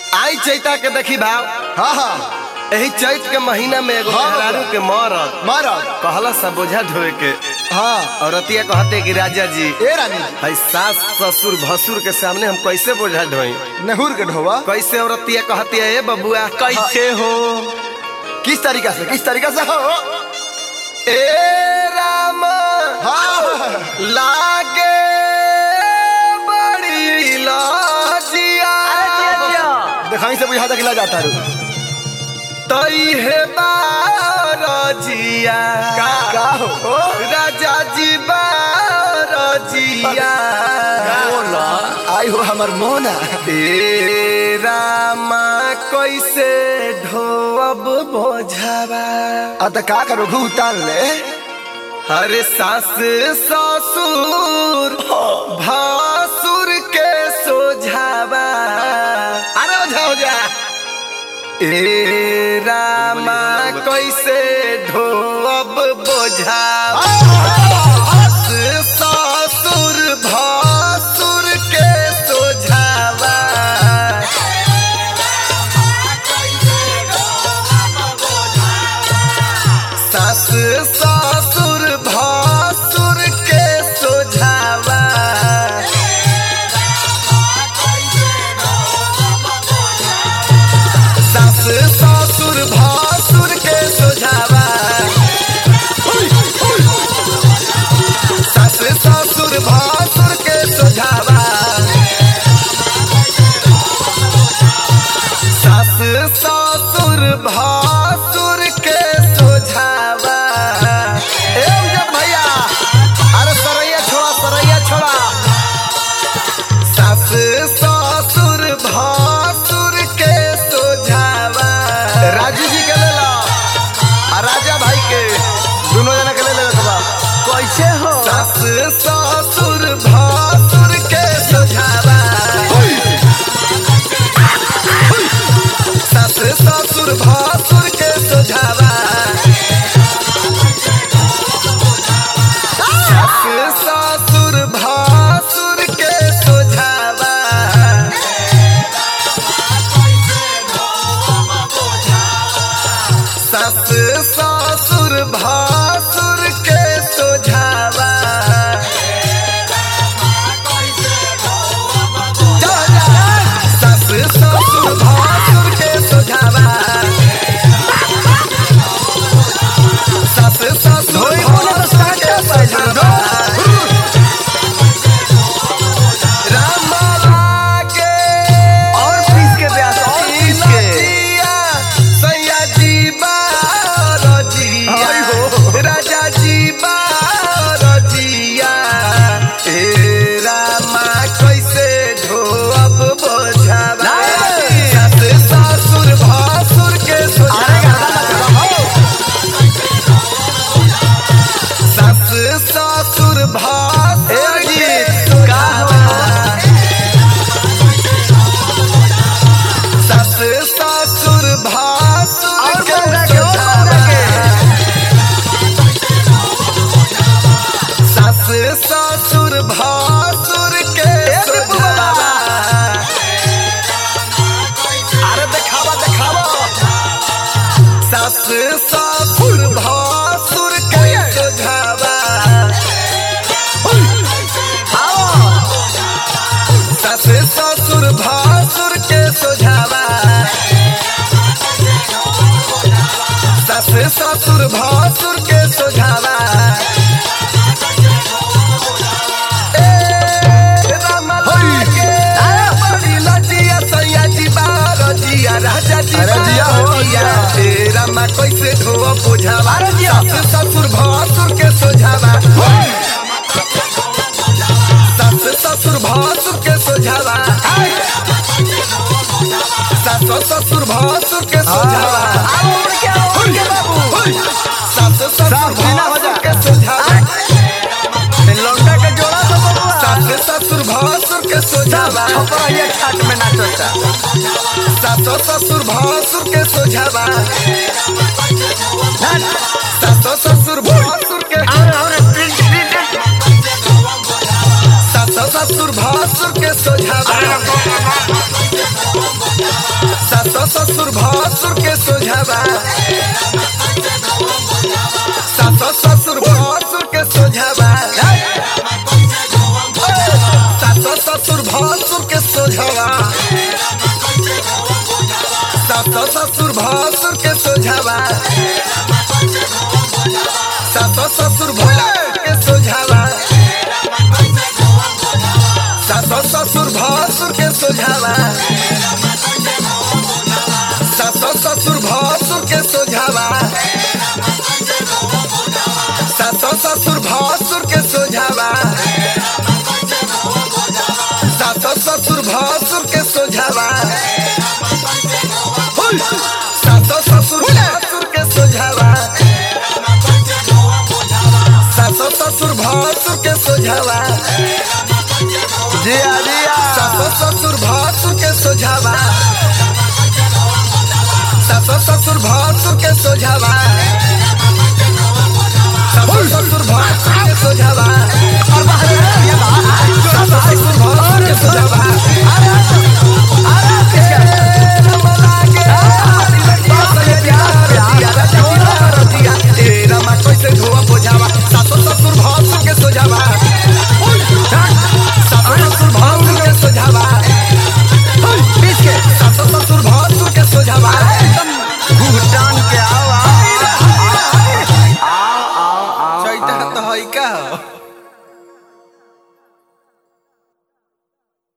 आई चैता के देखी भाव हाँ हाँ यही चैत के महीना में एगो हाँ, मेहरारू के मरद महाराज कहला सा बोझा ढोए के हाँ और रतिया कहते कि राजा जी ए रानी जी भाई सास ससुर भसुर के सामने हम कैसे बोझा ढोई नहुर के ढोवा कैसे औरतिया कहती है ए बबुआ कैसे हो किस तरीका से किस तरीका से हो ए राम हाँ लागे बड़ी लाजिया दिखाई से बुझा तक जाता रू तई है बारजिया का हो राजा जी बारजिया आई हो हमर मोना ए रामा कैसे ढोअब बोझावा आ त का करो घू उतार ले हरे सास ससुर भासुर के सोझावा अरे ओझा हो जा ए रामा कैसे ढोअब बोझावा ससुर भासुर के सोझावा सास ससुर भासुर के सोझावा सास ससुर भासुर के सोझावा सास ससुर भासुर के सोझावा सास ससुर भासुर के सोझावा ए उजब भैया अरे सरैया छोड़ा सरैया छोड़ा सास ससुर भासुर के सोझावा राजू जी के ले ला आ राजा भाई के दोनों जना के ले ले बा कैसे हो सास ससुर भासुर के सोझावा सास ससुर भासुर के सोझावा सास ससुर भासुर के सोझावा सास ससुर भासुर के सोझावा जा, जा। सास ससुर भासुर के सोझावा सास ससुर भासुर के सोझावा राम लागे और पीस के ब्यास, और पीस के। लजिया, सैया जी बारजिया, आई हो। राजा जी बारजिया, ए रामा कैसे ढोअब बोझावा? सास ससुर भासुर के सोझावा। सास ससुर भासुर के सोझावा। सास ससुर भासुर और के बंदा के, और बंदा के। सास ससुर भासुर के दीपू बाबा। अरे देखावा देखावा सास ससुर भासुर के सोझावा सास ससुर भासुर के सोझावा सास ससुर भासुर के सोझावा ए राम लागे, बड़ी लजिया, सैया जी बारजिया, राजा जी अरे जिया हो, बारजिया, जिया। ए रामा कैसे ढोआ बुझावा अरे जिया। सास ससुर भासुर के सोझावा सास ससुर भासुर के सोझावा सास ससुर भासुर के सोझावा और क्या और क्या बाबू सास ससुर साफ जीना हो जा। भासुर के सोझावा लौंडा के जोड़ा तो बबुआ सास ससुर भासुर के सोझावा ऊपर ये छाट में नाचता सास ससुर भासुर के सोझावा ना सास ससुर भासुर के और और प्रिंट प्रिंट सास ससुर भासुर भासुर के सोझावा सासो ससुर भासुर के सोझावा सासो ससुर भासुर के सोझावा सासो ससुर भासुर के सोझावा सासो ससुर भासुर के सोझावा सासो ससुर भासुर के सोझावा सासो ससुर भासुर के सोझावा सासो ससुर भासुर के सोझावा सासो ससुर भासुर के सोझावा सासो ससुर भासुर के सोझावा हुई! सासो ससुर भासुर के सोझावा सासो ससुर भासुर के सोझावा जिया जिया सासो ससुर भासुर के सोझावा सासो ससुर भासुर के सोझावा सासो ससुर